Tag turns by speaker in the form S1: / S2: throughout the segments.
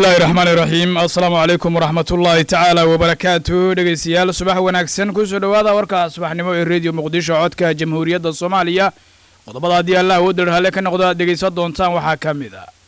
S1: bismillahi raxmaani raxiim assalaamu calaykum waraxmat ullaahi tacaala wabarakaatu dhegeystayaal subax wanaagsan kusoo dhowaada warka subaxnimo ee rediyo muqdisho codka jamhuuriyadda soomaaliya qodobada haddii allah awood darhalle ka noqdo aad dhegaysan doontaan waxaa ka mid ah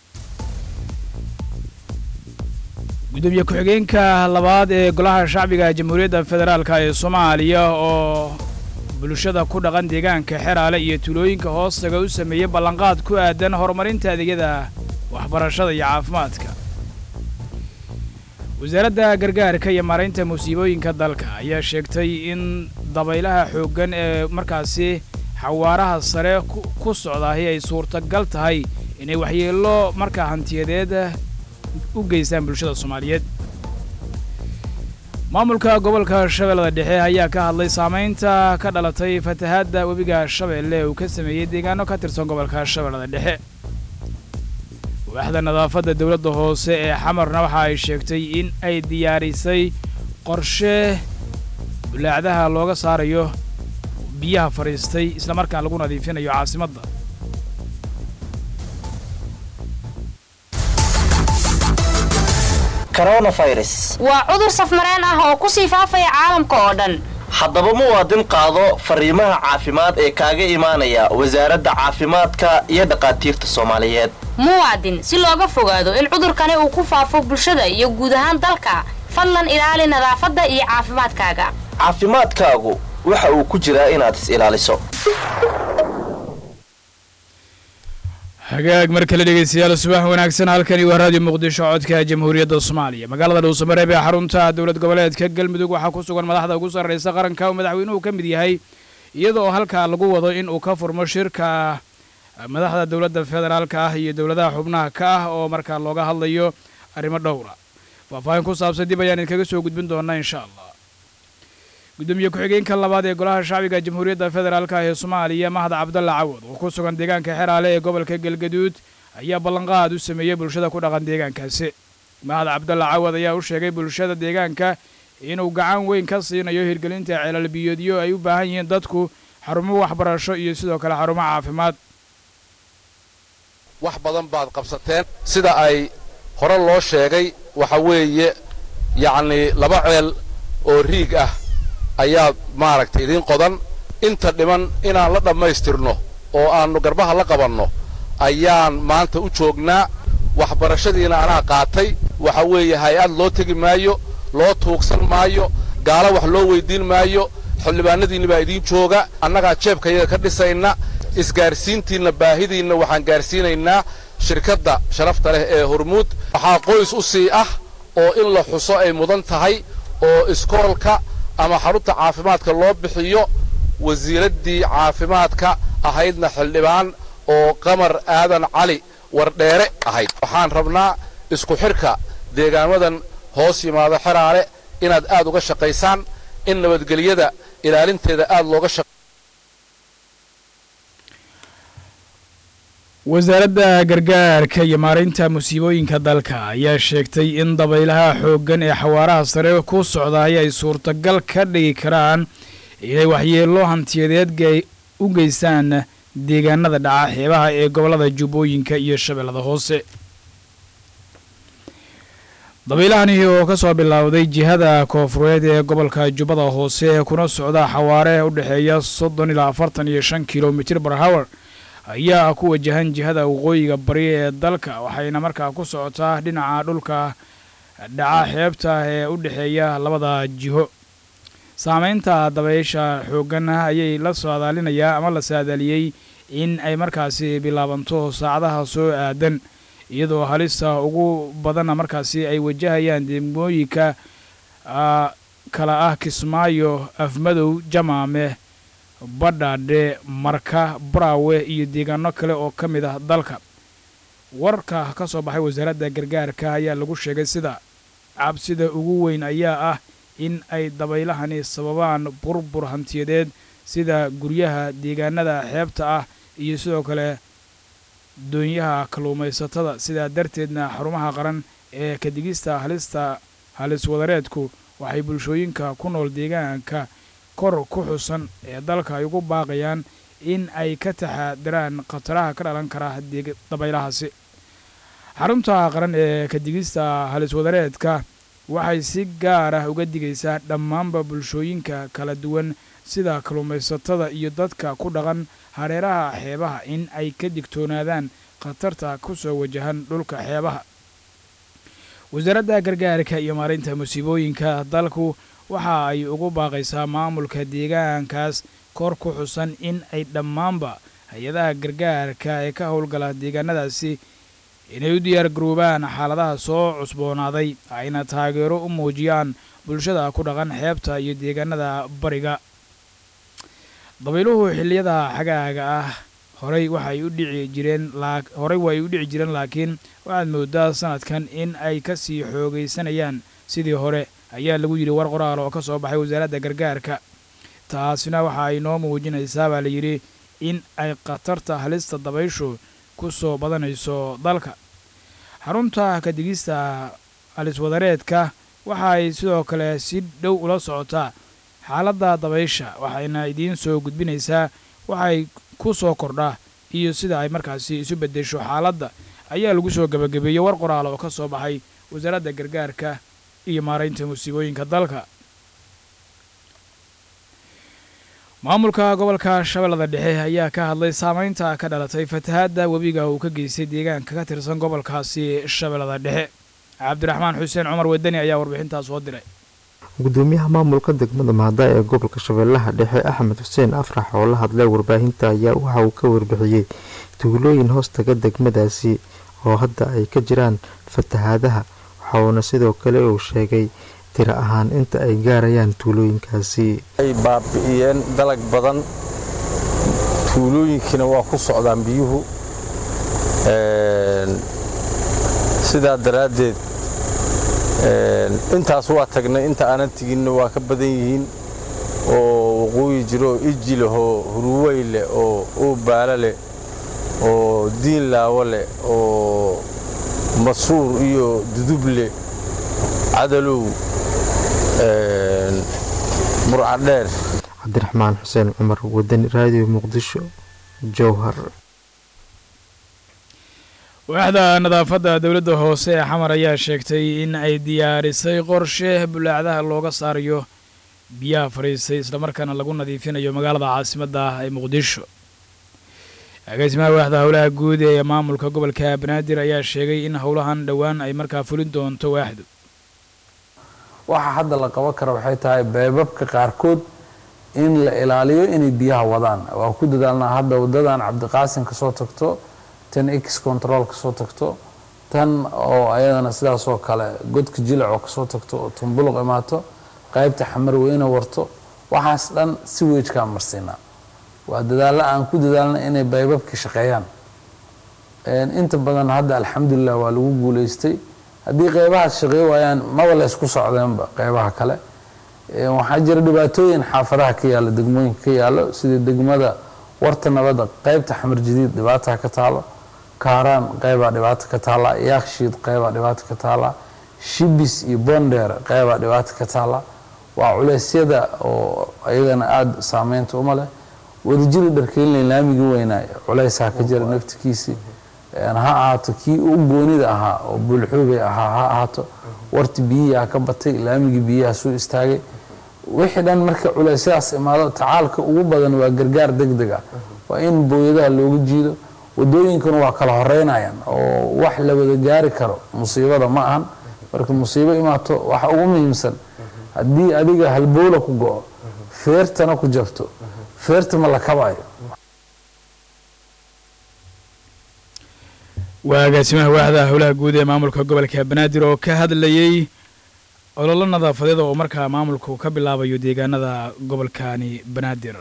S1: gudoomiye ku-xigeenka labaad ee golaha shacbiga jamhuuriyadda federaalk ee soomaaliya oo bulshada ku dhaqan deegaanka xeraale iyo tuulooyinka hoostaga u sameeyey ballanqaad ku aadan horumarinta adeegyada waxbarashada iyo caafimaadka wasaaradda gargaarka iyo maaraynta musiibooyinka dalka ayaa sheegtay in dabaylaha xooggan ee markaasi xawaaraha sare ku socdaahi ay suurtagal tahay inay waxyeello markaa hantiyadeed u geystaan bulshada soomaaliyeed maamulka gobolka shabeellada dhexe ayaa ka hadlay saamaynta ka dhalatay fatahaadda webiga shabeelle uu ka sameeyey deegaano ka tirsan gobolka shabeellada dhexe waaxda nadaafadda dowladda hoose ee xamarna waxa ay sheegtay in ay diyaarisay qorshe bulaacdaha looga saarayo biyaha fadhiistay islamarkaan lagu nadiifinayo caasimadda
S2: waa cudur safmareen ah oo ku sii faafaya caalamka oo dhan
S3: haddaba muwaadin qaado fariimaha caafimaad ee kaaga imaanaya wasaaradda caafimaadka iyo dhaqaatiirta soomaaliyeed
S2: muwaadin si looga fogaado in cudurkani uu ku faafo bulshada iyo guud ahaan dalka fadlan ilaali nadaafadda iyo caafimaadkaaga
S3: caafimaadkaagu waxa uu ku jiraa inaad is ilaaliso
S1: hagaag mar kale dhegeystayaal subax wanaagsan halkani waa raadiyo muqdisho codka jamhuuriyadda soomaaliya magaalada dhuusamareeb ee xarunta dowlad goboleedka galmudug waxaa ku sugan madaxda ugu sarraysa qaranka uu madaxweynuhu ka mid yahay iyada oo halkaa lagu wado in uu ka furmo shirka madaxda dowladda federaalka ah iyo dowladaha xubnaha ka ah oo markaa looga hadlayo arrimo dhowra faahfaahin ku saabsan dib ayaan idinkaga soo gudbin doonaa insha allah gudoomiye ku-xigeenka labaad ee golaha shacbiga jamhuuriyadda federaalk ee soomaaliya mahad cabdalla cawad oo ku sugan deegaanka xeraale ee gobolka galgaduud ayaa ballanqaad u sameeyey bulshada ku dhaqan deegaankaasi mahad cabdalla cawad ayaa u sheegay bulshada deegaanka inuu gacan weyn ka siinayo hirgelinta ceelalbiyoodyo ay u baahan yihiin dadku xarumo waxbarasho iyo sidoo kale xarumo caafimaad
S4: wax badan baad qabsateen sida ay hore loo sheegay waxa weeye yacnii laba ceel oo riig ah ayaa maaragtay idiin qodan inta dhiman inaan la dhammaystirno oo aannu garbaha la qabanno ayaan maanta u joognaa waxbarashadiina anaa qaatay waxa weeye hay-ad loo tegi maayo loo tuugsan maayo gaalo wax loo weyddiin maayo xildhibaanadiinna baa idiin jooga annagaa jeebkayaga ka dhisayna isgaarsiintiinna baahidiinna waxaan gaarsiinaynaa shirkadda sharafta leh ee hormuud waxaa qoys u sii ah oo in la xuso ay mudan tahay oo iskoolka ama xarunta caafimaadka loo bixiyo wasiiraddii caafimaadka ahaydna xildhibaan oo qamar aadan cali wardheere ahayd waxaan rabnaa isku xidhka deegaamadan hoos yimaado xeraale inaad aad uga shaqaysaan in nabadgelyada ilaalinteeda aad looga shaq
S1: wasaaradda gargaarka iyo maaraynta musiibooyinka dalka ayaa sheegtay in dabaylaha xooggan ee xawaaraha sare ku socdaay ay suurtagal ka dhigi karaan inay waxyeello hantiyadeed u geystaan deegaanada dhaca xeebaha ee gobollada jubbooyinka iyo shabeellada hoose dabaylahani oo ka soo bilowday jihada koofureed ee gobolka jubbada hoose kuna socda xawaare u dhexeeya soddon ilaa afartan iyo shan kilomitir barhower ayaa ku wajahan jihada waqooyiga bari ee dalka waxayna markaa ku socotaa dhinaca dhulka dhaca xeebta ee u dhexeeya labada jiho saamaynta dabaysha xooggan ayay la saadaalinayaa ama la saadaaliyey in ay markaasi bilaabanto saacadaha soo aadan iyadoo halista ugu badanna markaasi ay wajahayaan degmooyinka kala ah kismaayo afmadow jamaame badhaadhe marka baraawe iyo deegaano kale oo ka mid ah dalka warka ka soo baxay wasaaradda gargaarka ayaa lagu sheegay sida cabsida ugu weyn ayaa ah in ay dabaylahani sababaan burbur hantiyadeed sida guryaha deegaanada xeebta ah iyo sidoo kale doonyaha kalluumaysatada sidaa darteedna xarumaha qaran ee kadigista halista halis wadareedku waxay bulshooyinka ku nool deegaanka kor ku xusan ee dalka ay ugu baaqayaan in ay ka taxaadiraan khataraha ka dhalan kara dabaylahaasi xarunta qaran ee kadigista haliswadareedka waxay si gaar ah uga digaysaa dhammaanba bulshooyinka kala duwan sida kalluumaysatada iyo dadka ku dhaqan hareeraha xeebaha in ay ka digtoonaadaan khatarta ku soo wajahan dhulka xeebaha wasaaradda gargaarka iyo maarinta musiibooyinka dalku waxa ay ugu baaqaysaa maamulka deegaankaas kor ku xusan in ay dhammaanba hay-adaha gargaarka ee ka howlgala deegaanadaasi inay u diyaar garoobaan xaaladaha soo cusboonaaday ayna taageero u muujiyaan bulshada ku dhaqan xeebta iyo deegaanada bariga dabayluhu xilliyada xagaaga ah horey waxay u dhici jireen horey way u dhici jireen laakiin waxaad moodaa sanadkan in ay ka sii xoogaysanayaan sidii hore ayaa lagu yidhi war qoraal oo ka soo baxay wasaaradda gargaarka taasina waxa ay noo muujinaysaa baa layidhi in ay khatarta halista dabayshu ku soo badanayso dalka xarunta kadigista haliswadareedka waxa ay sidoo kale si dhow ula socotaa xaaladda dabaysha waxayna idiin soo gudbinaysaa waxay ku soo kordha iyo sida ay markaasi isu beddesho xaaladda ayaa lagu soo gebagabeeyey war qoraal oo ka soo baxay wasaaradda gargaarka iyo maaraynta musiibooyinka dalka maamulka gobolka shabeellada dhexe ayaa ka hadlay saamaynta ka dhalatay fatahaadda webiga uu ka geystay deegaanka ka tirsan gobolkaasi shabeellada dhexe cabdiraxmaan xuseen cumar wadani ayaa warbixintaas soo diray
S5: gudoomiyaha maamulka degmada mahada ee gobolka shabeellaha dhexe axmed xuseen afrax oo la hadlay warbaahinta ayaa waxa uu ka warbixiyey tuulooyin hoostaga degmadaasi oo hadda ay ka jiraan fatahaadaha waxa uuna sidoo kale uu sheegay tiro ahaan inta ay gaarayaan tuulooyinkaasi
S6: ay baabi'iyeen dalag badan tuulooyinkiina waa ku socdaan biyuhu sidaa daraaddeed intaas waa tagnay inta aanan teginna waa ka badan yihiin oo waqooyi jiro oo iji leh oo huruwey leh oo uubaala leh oo diin laawo leh oo masuur iyo duduble cadalow murcadheer
S5: cabdiraxmaan xuseen cumar wadani raadiyo muqdisho jowhar
S1: waaxda nadaafadda dowladda hoose ee xamar ayaa sheegtay in ay diyaarisay qorshe bulaacdaha looga saarayo biyaha fadhiistay islamarkaana lagu nadiifinayo magaalada caasimadda ah ee muqdisho agaasimaha waaxda howlaha guud ee maamulka gobolka banaadir ayaa sheegay in howlahan dhowaan ay markaa fulin doonto waaxdu
S6: waxa hadda la qaban kara waxay tahay beebabka qaarkood in la ilaaliyo inay biyaha wadaan waa ku dadaalnaa hadda wadadan cabdiqaasim kasoo tagto tan x control kasoo tagto tan oo ayadana sidaasoo kale godka jilacoo kasoo tagto oo tumbuluq imaato qaybta xamar weyne warto waxaas dhan si weejkaa marsiinaa waa dadaalla aan ku dadaalna inay baybabka shaqeeyaan inta badan hadda alxamdulilah waa lagu guuleystay haddii qeybahaas shaqey waayaan maba la ysku socdeenba qeybaha kale waxaa jira dhibaatooyin xaafadaha ka yaalo degmooyinka ka yaalo sida degmada warta nabadda qeybta xamar jadiid dhibaataha ka taalo kaaraan qeybaa dhibaato ka taala yaakshiid qeybaa dhibaato ka taala shibis iyo bondeer qeybaa dhibaato ka taala waa culeysyada oo iyagana aada saameynta uma leh wadajiri dharkeynley laamigii weynaa culeysaa ka jira naftikiisii ha ahaato kii u goonida ahaa oo buulxuubay ahaa ha ahaato warti biyihiaa ka batay laamigii biyaha suu istaagay wixii dhan marka culeysyadaas imaado tacaalka ugu badan waa gargaar deg deg ah waa in booyadaha looga jiido wadooyinkuna waa kala horeynayaan oo wax la wada gaari karo musiibada ma ahan marka musiibo imaato waxa ugu muhiimsan haddii adiga halbowla ku go-o feertana ku jabto feerta ma la kabayo
S1: waa agaasimaha waaxda howlaha guud ee maamulka gobolka banaadir oo ka hadlayey ololo nadaafadeed oo markaa maamulku ka bilaabayo deegaanada gobolkani banaadir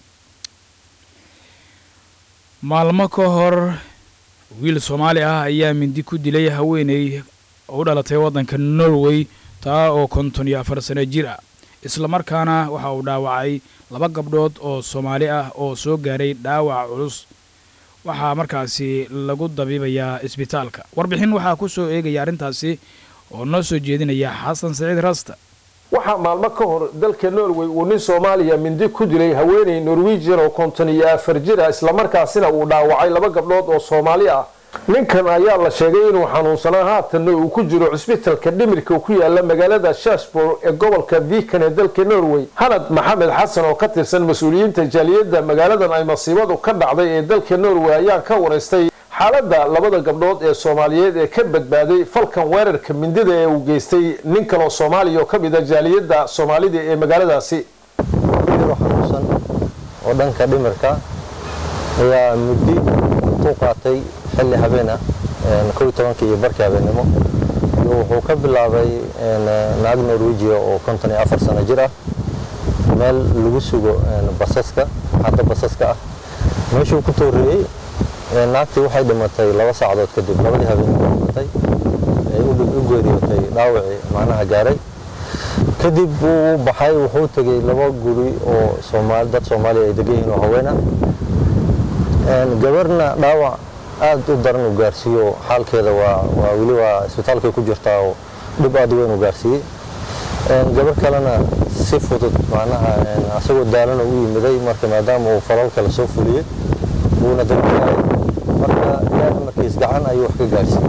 S1: maalmo ka hor wiil soomaali ah ayaa mindi ku dilay haweeney u dhalatay waddanka norway taa oo konton iyo afar sano jir ah islamarkaana waxa uu dhaawacay laba gabdhood oo soomaali ah oo soo gaaray dhaawac culus waxaa markaasi lagu dabiibayaa isbitaalka warbixin waxaa ku soo eegaya arrintaasi oo noo soo jeedinaya xasan saciid rasta
S7: waxaa maalmo ka hor dalka norway uu nin soomaaliya mindi ku dilay haweeney norwejian oo konton iyo afar jir ah islamarkaasina uu dhaawacay laba gabdhood oo soomaali ah ninkan ayaa la sheegay inuu xanuunsanaa haatanna uu ku jiro cusbitalka dhimirka ku yaala magaalada shashbor ee gobolka vikan ee dalka norway hanad maxamed xasan oo ka tirsan mas-uuliyiinta jaaliyadda magaaladan ay masiibadu ka dhacday ee dalka norway ayaa ka waraystay xaaladda labada gabdhood ee soomaaliyeed ee ka badbaaday falkan weerarka mindida ee uu geystay nin kaloo soomaaliya oo ka mid a jaaliyadda soomaalida ee magaaladaasi
S8: xanuunsan oo dhanka dhimirka ayaa muddi intuu qaatay xilli habeen ah kow tobankii iyo barkii habeennimo iyo wuxuu ka bilaabay naag norwejiya oo konton iyo afar sano jir ah meel lagu sugo basaska xadda basaska ah meeshuu ku tooriyey naagtii waxay dhimatay laba saacadood kadib labadii habeennimo dhimatay ay u geeriyootay dhaawacii macnaha gaaray kadib wuu baxay wuxuu tegey laba guri oo dad soomaaliya ay degan yihiin oo haween ah gabarna dhaawac aad u daran uu gaarsiiyo xaalkeeda waa weli waa isbitaalkay ku jirtaa oo dhib aad u weyn uu gaarsiiyey gabar kalena si fudud macnaha asagoo daalana u yimiday marka maadaama uu falal kale soo fuliyey wuuna dabayahay marka ilaahay markiis gacan ayuu wax ka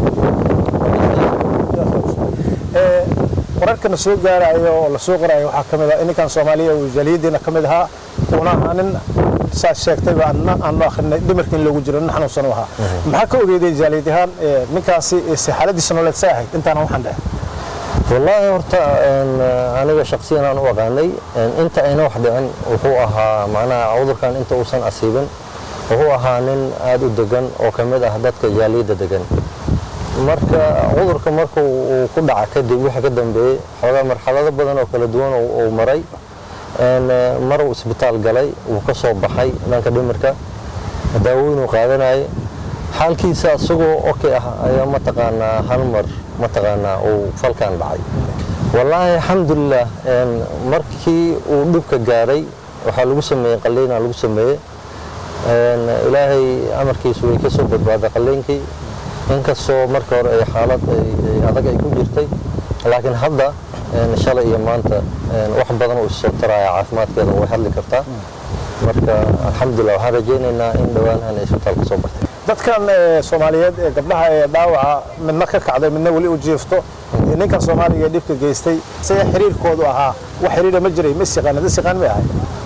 S8: gaarsiiyey
S9: wararkana soo gaarayo oo la soo qorayo waxaa ka mid ah ninkan soomaaliya uu jaaliyadiina ka mid ahaa uuna ahaa nin saas sheegtayba aanu akhrinay dhimarka in loogu jiro nin xanuunsan u ahaa maxaa ka ogeeday jaaliyad ahaan ninkaasi xaaladiisa nololeed sa ahayd intaana waxaan dhahay
S8: wallaahi horta aniga shaksiyan aan u aqaanay inta ayna wax dhicin wuxuu ahaa macnaha cudurkan inta uusan asiibin wuxuu ahaa nin aad u degan oo ka mid ah dadka jaaliyadda degan marka cudurka marka uu ku dhaca kadib wixii ka dambeeyey xoogaa marxalado badan oo kala duwan uu maray mar uu isbitaal galay wuu ka soo baxay dhanka dhimirka daawooyin uu qaadanayay xaalkiisa isagoo okay ah ayaa mataqaanaa hal mar mataqaanaa uu falkan dhacay wallaahi alxamdulilah markii uu dhibka gaaray waxaa lagu sameeyey qalliina lagu sameeyey ilaahay amarkiisu way ka soo badbaaday qalliinkii inkastoo marka hore ay xaalad adag ay ku jirtay laakiin hadda shalay iyo maanta wax badan uu isoo taraya caafimaadkeeda way hadli kartaa marka alxamdulilah waxaan rajaynaynaa in dhowaanahan ay isbitaalka soo bartay
S9: dadkan soomaaliyeed ee gabdhaha ee dhaawaca midna ka kacday midna weli u jiifto ninkan soomaaliga ee dhibka geystay sida xiriirkoodu ahaa wax xiriira ma jiray ma isiqaan dad isiqaan may ahay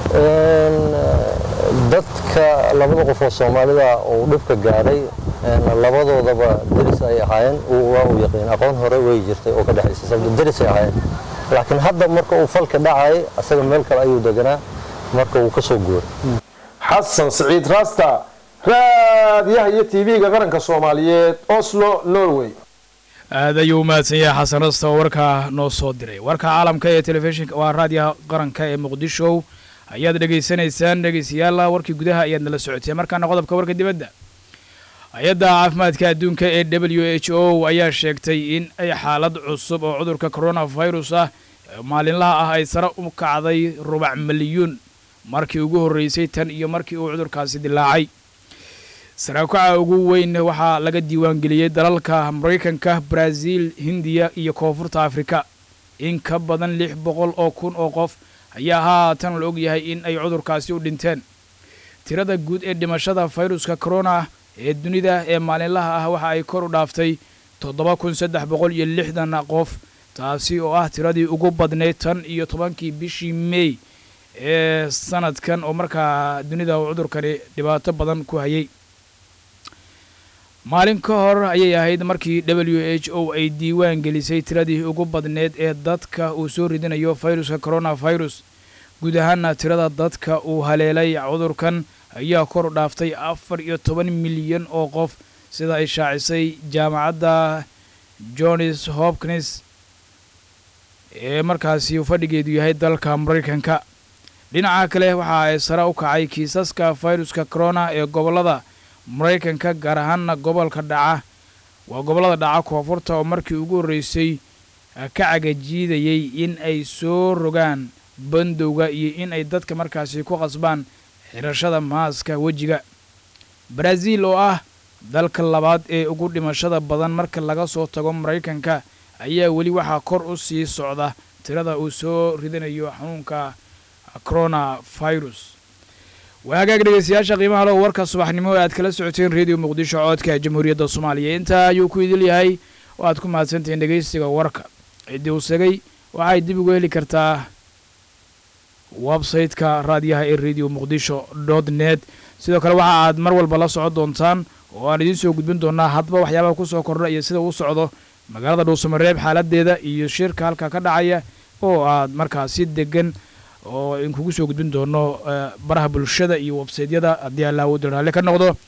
S8: dadka labada qof oo soomaalida uu dhibka gaaray labadoodaba deris ay ahaayeen waa uu yaqiin aqoon hore way jirtay oo ka dhexaysa sababta deris ay ahaayeen laakiin hadda marka uu falka dhacayay asaga meel kale ayuu deganaa marka uu ka soo guuray
S7: xasan siciid rasta raadiyaha iyo tv-ga qaranka soomaaliyeed oslo norway
S1: aad ayuu u mahadsan yahay xasan rasta oo warkaa noo soo diray warka caalamka ee telefishinka waa raadiyaha qaranka ee muqdisho ayaad dhegaysanaysaan dhegaystayaal warkii gudaha ayaad nala socoteen markaana qodobka warka dibadda hay-adda caafimaadka adduunka ee w h o ayaa sheegtay in ay xaalad cusub oo cudurka coronavirus ah maalinlaha ah ay sare u kacday rubac milyuun markii ugu horreysay tan iyo markii uu cudurkaasi dilaacay saraakuca ugu weyn waxaa laga diiwaangeliyey dalalka maraykanka baraaziil hindiya iyo koonfurta afrika in ka badan lix boqol oo kun oo qof ayaa haatan la ogyahay in ay cudurkaasi u dhinteen tirada guud ee dhimashada fayruska corona ee dunida ee maalinlaha ah waxa ay kor u dhaaftay toddoba kun saddex boqol iyo lixdan qof taasi oo ah tiradii ugu badnayd tan iyo tobankii bishii mey ee sanadkan oo markaa dunida uu cudurkani dhibaato badan ku hayay maalin ka hor ayay ahayd markii w h o ay diiwaan gelisay tiradii ugu badneed ee dadka uu soo ridinayo fayruska coronavirus guud ahaana tirada dadka uu haleelay cudurkan ayaa kor u dhaaftay afar iyo toban milyan oo qof sida ay shaacisay jaamacadda johns hopkins ee markaasi uu fadhigeedu yahay dalka maraykanka dhinaca kale waxa ay sare u kacay kiisaska fayruska corona ee gobollada maraykanka gaar ahaana gobolka dhaca waa gobollada dhaca koonfurta oo markii ugu horreysay ka cagajiidayay in ay soo rogaan bandowga iyo in ay dadka markaasi ku qasbaan xirashada maaska wejiga baraaziil oo ah dalka labaad ee ugu dhimashada badan marka laga soo tago maraykanka ayaa weli waxaa kor u sii socda tirada uu soo ridanayo xanuunka coronavirus waa hagaag dhegeystayaasha qiimaha leh warka subaxnimo ee aad kala socoteen redio muqdisho codka jamhuuriyadda soomaaliya intaa ayuu ku idil yahay oo aad ku mahadsantihiin dhegeystiga warka ciddii uu segay waxay dib ugu heli kartaa website-ka raadiyaha ee radio muqdisho dot net sidoo kale waxa aad mar walba la socon doontaan oo aan idiin soo gudbin doonaa hadba waxyaabaha ku soo kordha iyo sida uu socdo magaalada dhuusamareeb xaaladeeda iyo shirka halka ka dhacaya oo aad markaas si degan oo idinkugu soo gudbin doono baraha bulshada iyo websaytyada haddii allaawooda raalli ka noqdo